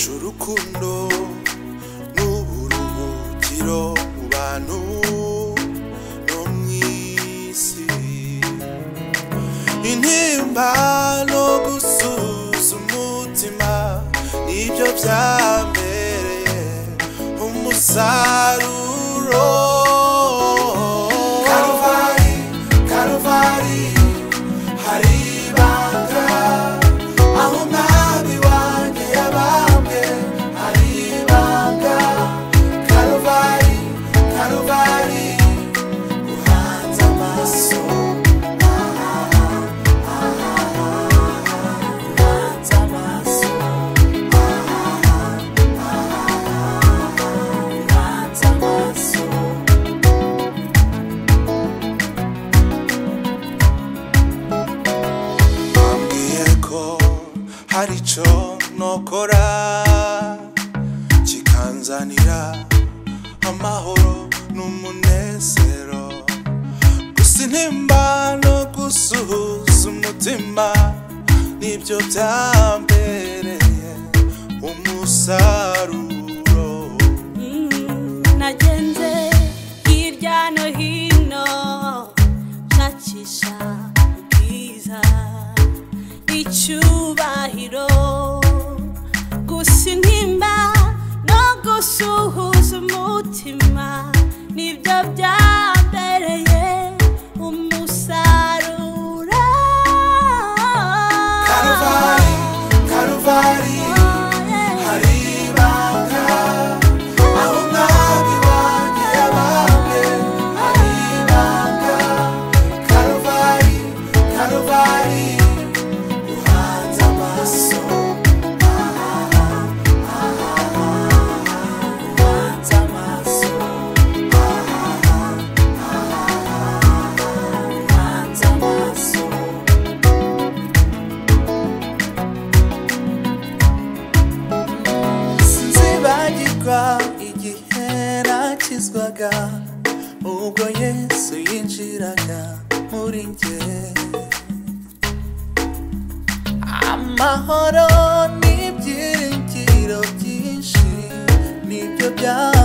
urukundo n'uburuhukiro mu bantu no mu isi intimba no gusuza umutima nibyo byambereye umusaruro karuvari karuvari hari ibanga aho umwami wanjye yabambwe hari ibanga karuvari karuvari uhanze amaso uhanze amaso uhanze amaso wambwiye ko hari icyo nokora kikanzanira amahoro n'umunezero gusa intimba no gusuhuza umutima nibyo byambereye umusaruro nagenze hirya no hino nshakisha ubwiza icyubahiro gusa intimba no gusuhuza umutima nibyo byambereye umusaruro karuvari karuvari hari ibanga aho umwami wanjye yabambwe hari ibanga karuvari karuvari uhanze amaso uhanze amaso uhanze amaso sinzibagirwa igihe nakizwaga ubwo yesu yinjiraga muri njye amahoro n'ibyiringiro byinshi nibyo byaba